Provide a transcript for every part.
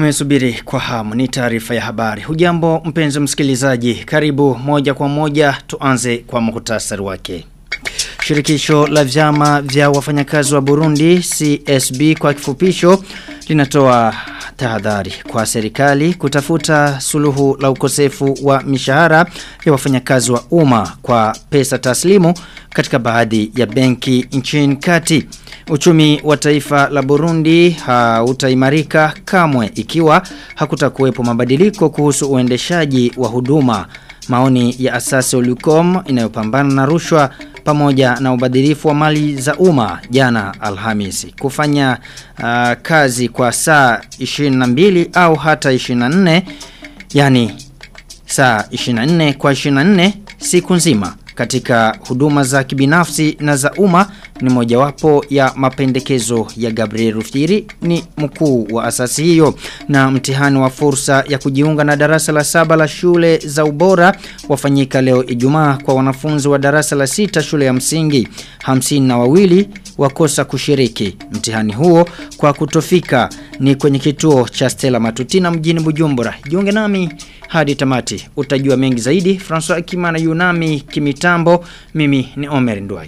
Umesubiri kwa hamu ni taarifa ya habari. Hujambo mpenzi msikilizaji, karibu moja kwa moja tuanze kwa muhtasari wake. Shirikisho la vyama vya wafanyakazi wa Burundi CSB kwa kifupisho linatoa tahadhari kwa serikali kutafuta suluhu la ukosefu wa mishahara ya wafanyakazi wa umma kwa pesa taslimu katika baadhi ya benki nchini kati. Uchumi wa taifa la Burundi hautaimarika kamwe ikiwa hakutakuwepo mabadiliko kuhusu uendeshaji wa huduma. Maoni ya asasi Olucom inayopambana na rushwa pamoja na ubadhirifu wa mali za umma jana Alhamisi. Kufanya uh, kazi kwa saa 22 au hata 24 yani saa 24 kwa 24 siku nzima katika huduma za kibinafsi na za umma ni mojawapo ya mapendekezo ya Gabriel Rufiri ni mkuu wa asasi hiyo na mtihani wa fursa ya kujiunga na darasa la saba la shule za ubora wafanyika leo Ijumaa kwa wanafunzi wa darasa la sita shule ya msingi hamsini na wawili wakosa kushiriki mtihani huo kwa kutofika ni kwenye kituo cha Stella Matutina mjini Bujumbura jiunge nami hadi tamati utajua mengi zaidi François Kimana Yunami kimitambo mimi ni Omer Ndwayo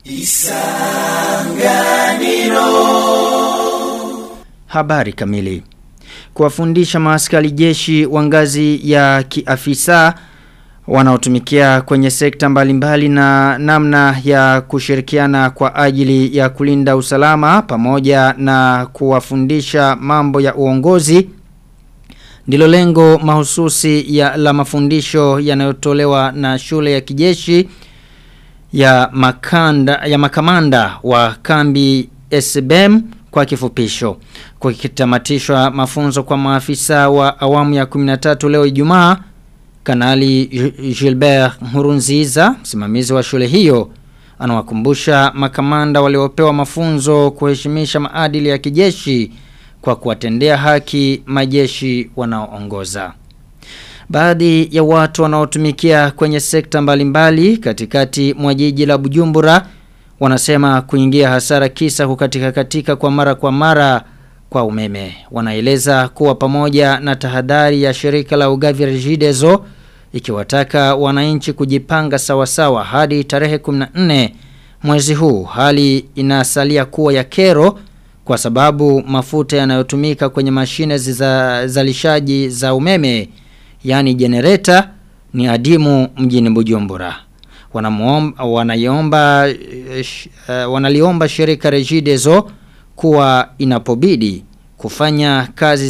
Isanganiro Habari kamili Kuwafundisha maaskari jeshi wa ngazi ya kiafisa wanaotumikia kwenye sekta mbalimbali na namna ya kushirikiana kwa ajili ya kulinda usalama pamoja na kuwafundisha mambo ya uongozi ndilo lengo mahususi ya la mafundisho yanayotolewa na shule ya kijeshi ya makanda ya makamanda wa kambi SBM kwa kifupisho. Kwa kitamatishwa mafunzo kwa maafisa wa awamu ya 13 leo Ijumaa Kanali Gilbert Murunziza, msimamizi wa shule hiyo, anawakumbusha makamanda waliopewa mafunzo kuheshimisha maadili ya kijeshi kwa kuwatendea haki majeshi wanaoongoza. Baadhi ya watu wanaotumikia kwenye sekta mbalimbali katikati mwa jiji la Bujumbura wanasema kuingia hasara kisa kukatika katika kwa mara kwa mara kwa umeme. Wanaeleza kuwa pamoja na tahadhari ya shirika la ugavi Regideso ikiwataka wananchi kujipanga sawasawa hadi tarehe 14 mwezi huu hali inasalia kuwa ya kero kwa sababu mafuta yanayotumika kwenye mashine za zalishaji za umeme yani generator ni adimu mjini Bujumbura. Wanamuomba wanaiomba uh, wanaliomba shirika Regideso kuwa inapobidi kufanya kazi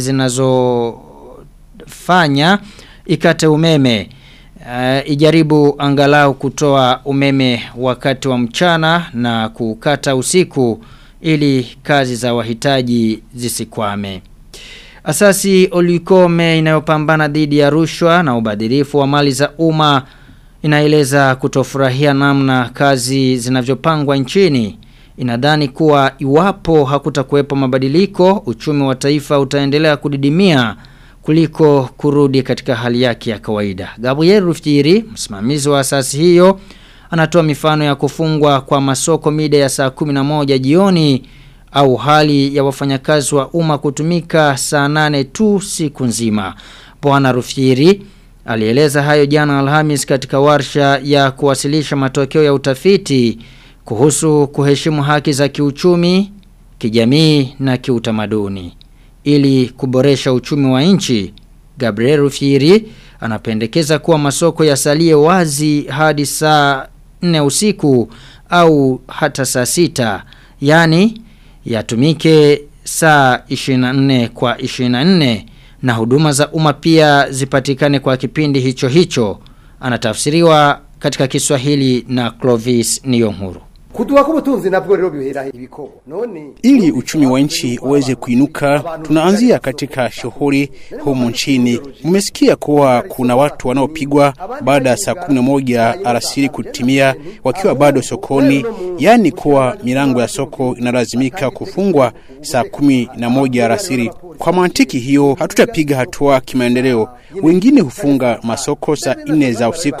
zinazofanya ikate umeme uh, ijaribu angalau kutoa umeme wakati wa mchana na kukata usiku ili kazi za wahitaji zisikwame. Asasi Olikome inayopambana dhidi ya rushwa na ubadhirifu wa mali za umma inaeleza kutofurahia namna kazi zinavyopangwa nchini. Inadhani kuwa iwapo hakutakuwepo mabadiliko, uchumi wa taifa utaendelea kudidimia kuliko kurudi katika hali yake ya kawaida. Gabriel Rufiri, msimamizi wa asasi hiyo, anatoa mifano ya kufungwa kwa masoko mida ya saa 11 jioni au hali ya wafanyakazi wa umma kutumika saa nane tu siku nzima. Bwana Rufiri alieleza hayo jana Alhamis katika warsha ya kuwasilisha matokeo ya utafiti kuhusu kuheshimu haki za kiuchumi, kijamii na kiutamaduni. Ili kuboresha uchumi wa nchi, Gabriel Rufiri anapendekeza kuwa masoko yasalie wazi hadi saa 4 usiku au hata saa sita yani yatumike saa 24 kwa 24 na huduma za umma pia zipatikane kwa kipindi hicho hicho anatafsiriwa katika Kiswahili na Clovis Niyonkuru kuduha k'ubutunzi nabwo rero bihera ibikorwa none ili uchumi wa nchi uweze kuinuka tunaanzia katika shughuli humu nchini mmesikia kuwa kuna watu wanaopigwa baada ya saa kumi na moja alasiri kutimia wakiwa bado sokoni yaani kuwa milango ya soko inalazimika kufungwa saa kumi na moja alasiri kwa mantiki hiyo hatutapiga hatua kimaendeleo wengine hufunga masoko saa nne za usiku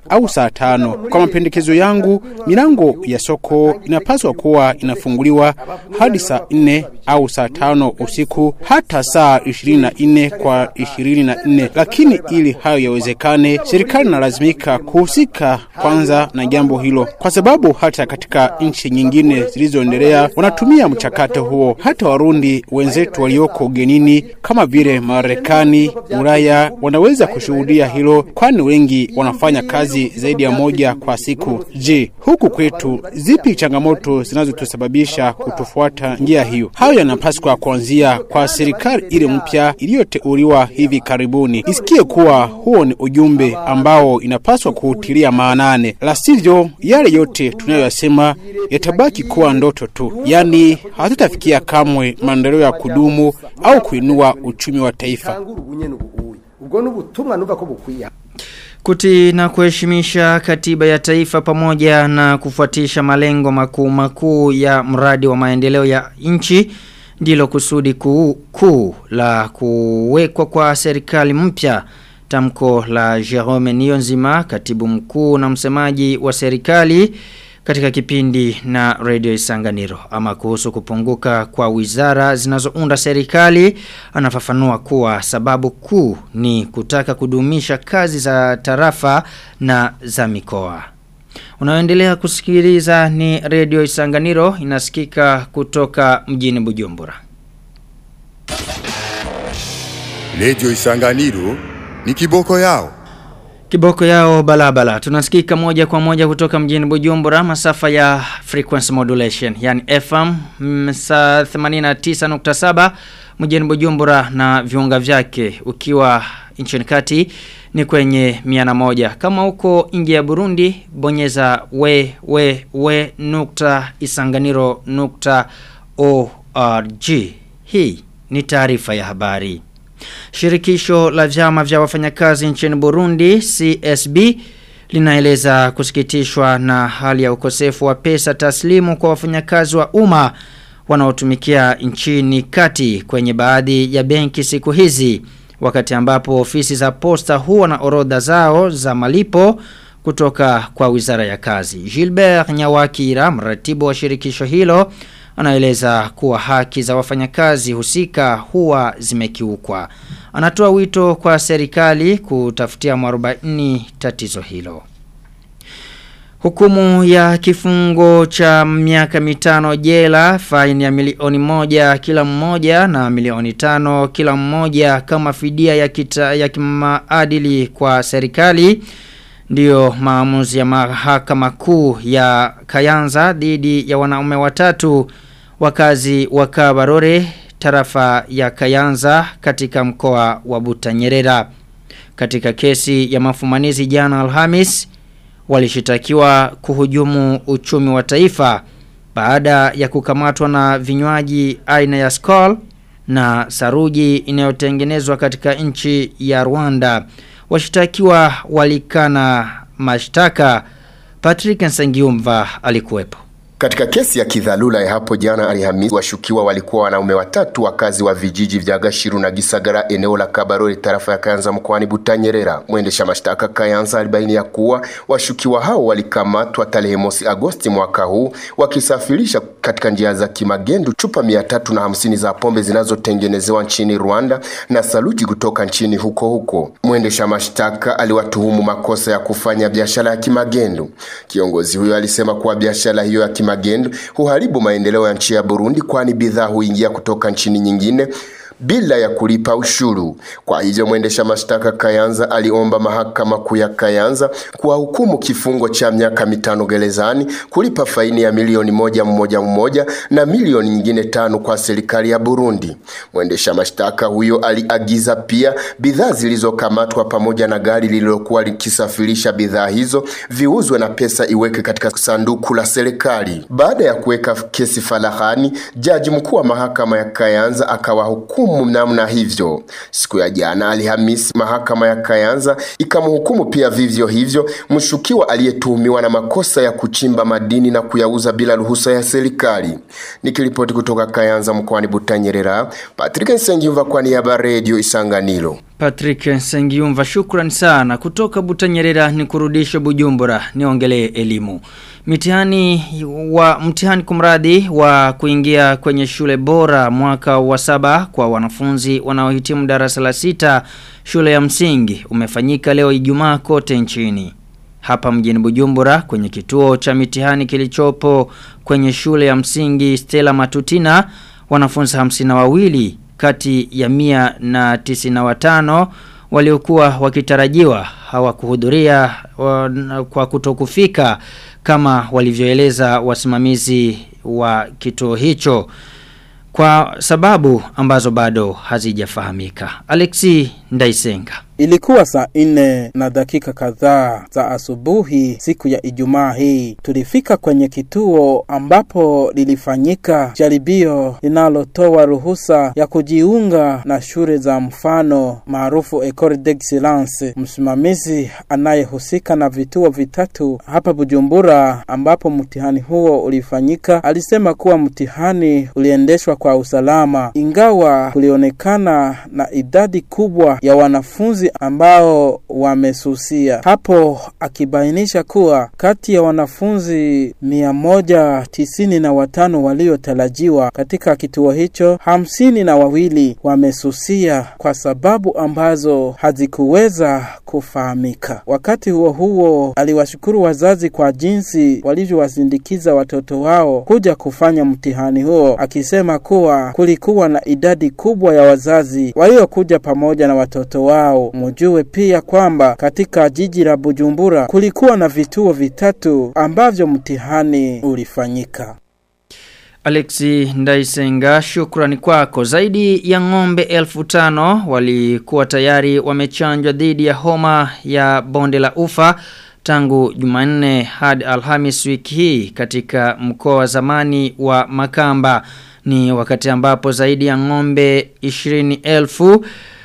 au saa tano. Kwa mapendekezo yangu, milango ya soko inapaswa kuwa inafunguliwa hadi saa nne au saa tano usiku hata saa ishirini na nne kwa ishirini na nne lakini ili hayo yawezekane, serikali inalazimika kuhusika kwanza na jambo hilo, kwa sababu hata katika nchi nyingine zilizoendelea wanatumia mchakato huo. Hata Warundi wenzetu walioko ugenini kama vile Marekani, Ulaya wanaweza kushuhudia hilo, kwani wengi wanafanya kazi zaidi ya moja kwa siku. Je, huku kwetu zipi changamoto zinazotusababisha kutofuata njia hiyo? Hayo yanapaswa kuanzia kwa serikali ile mpya iliyoteuliwa hivi karibuni, isikie kuwa huo ni ujumbe ambao inapaswa kuutilia maanane, la sivyo yale yote tunayoyasema yatabaki kuwa ndoto tu, yaani hatutafikia kamwe maendeleo ya kudumu au kuinua uchumi wa taifa. ubwo n'ubutumwa numva ko bukwiye Kuti na kuheshimisha katiba ya taifa pamoja na kufuatisha malengo makuu makuu ya mradi wa maendeleo ya nchi ndilo kusudi kuu, kuu la kuwekwa kwa serikali mpya tamko la Jerome Niyonzima katibu mkuu na msemaji wa serikali katika kipindi na Radio Isanganiro ama kuhusu kupunguka kwa wizara zinazounda serikali anafafanua kuwa sababu kuu ni kutaka kudumisha kazi za tarafa na za mikoa. Unaoendelea kusikiliza ni Radio Isanganiro inasikika kutoka mjini Bujumbura. Radio Isanganiro ni kiboko yao. Kiboko yao balabala. Tunasikika moja kwa moja kutoka mjini Bujumbura masafa ya frequency modulation yani FM mm, saa 89.7 mjini Bujumbura na viunga vyake ukiwa nchini kati ni kwenye miana moja. Kama uko nje ya Burundi bonyeza we we we nukta isanganiro nukta org. Hii ni taarifa ya habari. Shirikisho la vyama vya wafanyakazi nchini Burundi CSB linaeleza kusikitishwa na hali ya ukosefu wa pesa taslimu kwa wafanyakazi wa umma wanaotumikia nchini kati kwenye baadhi ya benki siku hizi wakati ambapo ofisi za posta huwa na orodha zao za malipo kutoka kwa Wizara ya Kazi. Gilbert Nyawakira, mratibu wa shirikisho hilo, anaeleza kuwa haki za wafanyakazi husika huwa zimekiukwa. Anatoa wito kwa serikali kutafutia mwarobaini tatizo hilo. Hukumu ya kifungo cha miaka mitano jela, faini ya milioni moja kila mmoja na milioni tano kila mmoja kama fidia ya, kita, ya kimaadili kwa serikali. Ndiyo maamuzi ya mahakama kuu ya Kayanza dhidi ya wanaume watatu wakazi wa Kabarore tarafa ya Kayanza katika mkoa wa Butanyerera. Katika kesi ya mafumanizi jana Alhamis walishitakiwa kuhujumu uchumi wa taifa baada ya kukamatwa na vinywaji aina ya Skol na saruji inayotengenezwa katika nchi ya Rwanda. Washitakiwa walikana mashtaka. Patrick Nsengiumva alikuwepo. Katika kesi ya kidhalula ya hapo jana Alhamisi, washukiwa walikuwa wanaume watatu wakazi wa vijiji vya Gashiru na Gisagara eneo la Kabarore tarafa ya Kayanza mkoani Butanyerera. Mwendesha mashtaka Kayanza alibaini ya kuwa washukiwa hao walikamatwa tarehe mosi Agosti mwaka huu wakisafirisha katika njia za kimagendo chupa mia tatu na hamsini za pombe zinazotengenezewa nchini Rwanda na saluji kutoka nchini huko huko. Mwendesha mashtaka aliwatuhumu makosa ya kufanya biashara ya kimagendo. Kiongozi huyo alisema kuwa biashara hiyo ya kimagendo huharibu maendeleo ya nchi ya Burundi kwani bidhaa huingia kutoka nchini nyingine bila ya kulipa ushuru. Kwa hivyo mwendesha mashtaka Kayanza aliomba mahakama kuu ya Kayanza kuwahukumu kifungo cha miaka mitano gerezani, kulipa faini ya milioni moja mmoja mmoja na milioni nyingine tano kwa serikali ya Burundi. Mwendesha mashtaka huyo aliagiza pia bidhaa zilizokamatwa pamoja na gari lililokuwa likisafirisha bidhaa hizo viuzwe na pesa iweke katika sanduku la serikali. Baada ya kuweka kesi farahani, jaji mkuu wa mahakama ya Kayanza akawahukumu hukumu namna hivyo. Siku ya jana Alhamisi, mahakama ya Kayanza ikamhukumu pia vivyo hivyo mshukiwa aliyetuhumiwa na makosa ya kuchimba madini na kuyauza bila ruhusa ya serikali. Nikiripoti kutoka Kayanza mkoani Butanyerera, Patrick Nsengimva kwa niaba Radio Isanganiro. Patrick Sengiumva shukran sana kutoka Butanyerera ni kurudisha Bujumbura niongelee elimu. Mitihani wa mtihani kumradi wa kuingia kwenye shule bora mwaka wa saba kwa wanafunzi wanaohitimu darasa la sita shule ya msingi umefanyika leo Ijumaa kote nchini. Hapa mjini Bujumbura kwenye kituo cha mitihani kilichopo kwenye shule ya msingi Stella Matutina wanafunzi hamsina wawili kati ya mia na tisina watano waliokuwa wakitarajiwa hawakuhudhuria wa- kwa kutokufika kama walivyoeleza wasimamizi wa kituo hicho kwa sababu ambazo bado hazijafahamika. Alexi Ndaisenga Ilikuwa saa nne na dakika kadhaa za asubuhi siku ya Ijumaa hii. Tulifika kwenye kituo ambapo lilifanyika jaribio linalotoa ruhusa ya kujiunga na shule za mfano maarufu Ecole d'Excellence. Msimamizi anayehusika na vituo vitatu hapa Bujumbura ambapo mtihani huo ulifanyika alisema kuwa mtihani uliendeshwa kwa usalama, ingawa kulionekana na idadi kubwa ya wanafunzi ambao wamesusia hapo, akibainisha kuwa kati ya wanafunzi mia moja tisini na watano waliotarajiwa katika kituo hicho, hamsini na wawili wamesusia kwa sababu ambazo hazikuweza kufahamika. Wakati huo huo, aliwashukuru wazazi kwa jinsi walivyowasindikiza watoto wao kuja kufanya mtihani huo, akisema kuwa kulikuwa na idadi kubwa ya wazazi waliokuja pamoja na watoto wao. Mujue pia kwamba katika jiji la Bujumbura kulikuwa na vituo vitatu ambavyo mtihani ulifanyika. Alexi Ndaisenga shukrani kwako zaidi ya ng'ombe elfu tano walikuwa tayari wamechanjwa dhidi ya homa ya bonde la ufa tangu Jumanne hadi Alhamis wiki hii katika mkoa wa zamani wa Makamba ni wakati ambapo zaidi ya ng'ombe 20,000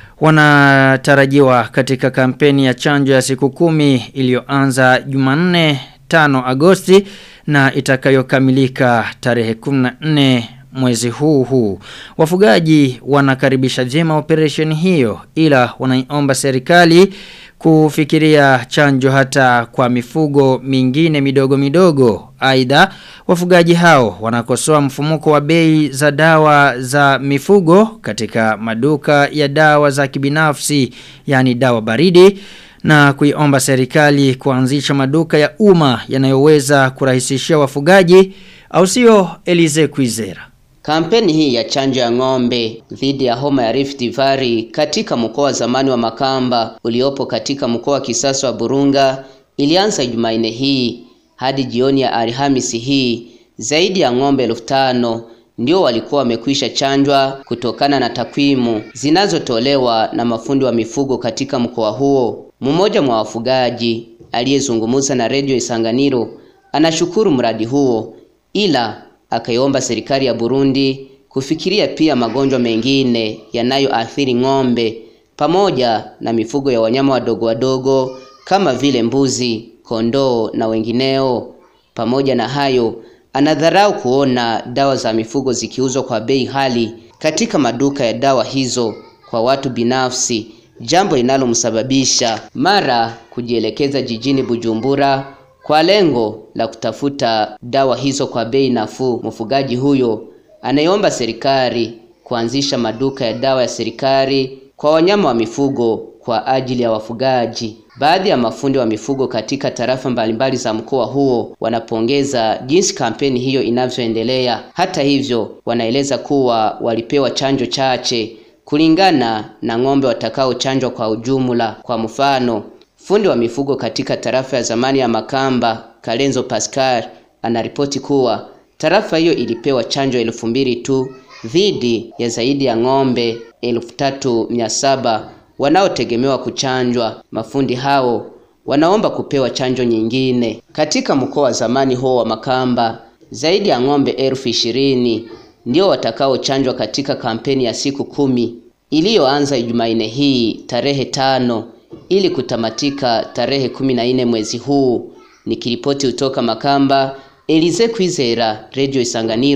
wanatarajiwa katika kampeni ya chanjo ya siku kumi iliyoanza Jumanne 5 Agosti na itakayokamilika tarehe 14 mwezi huu huu. Wafugaji wanakaribisha jema operation hiyo ila wanaiomba serikali kufikiria chanjo hata kwa mifugo mingine midogo midogo. Aidha, wafugaji hao wanakosoa mfumuko wa bei za dawa za mifugo katika maduka ya dawa za kibinafsi, yani dawa baridi na kuiomba serikali kuanzisha maduka ya umma yanayoweza kurahisishia wafugaji au sio Elize Kwizera. Kampeni hii ya chanjo ya ng'ombe dhidi ya homa ya Rift Valley katika mkoa wa zamani wa Makamba uliopo katika mkoa wa kisasa wa Burunga ilianza Jumanne hii hadi jioni ya Alhamisi hii. Zaidi ya ng'ombe elfu tano ndio walikuwa wamekwisha chanjwa kutokana na takwimu zinazotolewa na mafundi wa mifugo katika mkoa huo. Mmoja mwa wafugaji aliyezungumza na redio Isanganiro anashukuru mradi huo ila akaiomba serikali ya Burundi kufikiria pia magonjwa mengine yanayoathiri ng'ombe pamoja na mifugo ya wanyama wadogo wadogo kama vile mbuzi, kondoo na wengineo. Pamoja na hayo, anadharau kuona dawa za mifugo zikiuzwa kwa bei hali katika maduka ya dawa hizo kwa watu binafsi, jambo linalomsababisha mara kujielekeza jijini Bujumbura kwa lengo la kutafuta dawa hizo kwa bei nafuu. Mfugaji huyo anayeomba serikali kuanzisha maduka ya dawa ya serikali kwa wanyama wa mifugo kwa ajili ya wafugaji. Baadhi ya mafundi wa mifugo katika tarafa mbalimbali za mkoa huo wanapongeza jinsi kampeni hiyo inavyoendelea. Hata hivyo, wanaeleza kuwa walipewa chanjo chache kulingana na ng'ombe watakaochanjwa kwa ujumla. Kwa mfano, fundi wa mifugo katika tarafa ya zamani ya Makamba, Kalenzo Pascal, anaripoti kuwa tarafa hiyo ilipewa chanjo elfu mbili tu dhidi ya zaidi ya ng'ombe elfu tatu mia saba wanaotegemewa kuchanjwa. Mafundi hao wanaomba kupewa chanjo nyingine. Katika mkoa wa zamani huo wa Makamba, zaidi ya ng'ombe elfu ishirini ndio watakaochanjwa katika kampeni ya siku kumi iliyoanza Jumanne hii tarehe tano ili kutamatika tarehe kumi na nne mwezi huu. Nikiripoti kutoka Makamba, Elize Kwizera, Radio Isanganiro.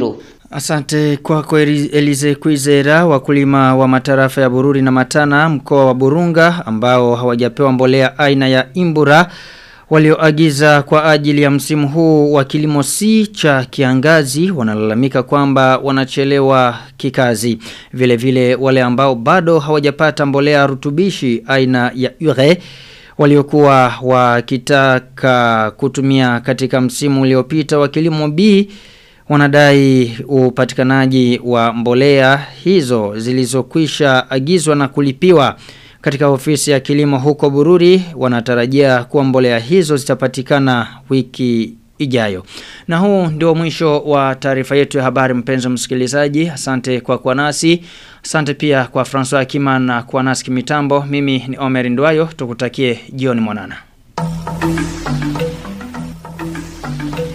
Asante kwako Elize Kwizera wakulima wa matarafa ya Bururi na Matana mkoa wa Burunga ambao hawajapewa mbolea aina ya Imbura walioagiza kwa ajili ya msimu huu wa kilimo si cha kiangazi wanalalamika kwamba wanachelewa kikazi vile vile wale ambao bado hawajapata mbolea rutubishi aina ya ure waliokuwa wakitaka kutumia katika msimu uliopita wa kilimo B wanadai upatikanaji wa mbolea hizo zilizokwisha agizwa na kulipiwa katika ofisi ya kilimo huko Bururi wanatarajia kuwa mbolea hizo zitapatikana wiki ijayo. Na huu ndio mwisho wa taarifa yetu ya habari mpenzi msikilizaji. Asante kwa kuwa nasi. Asante pia kwa François Kiman na kuwa nasi kimitambo. Mimi ni Omer Ndwayo. Tukutakie jioni mwanana.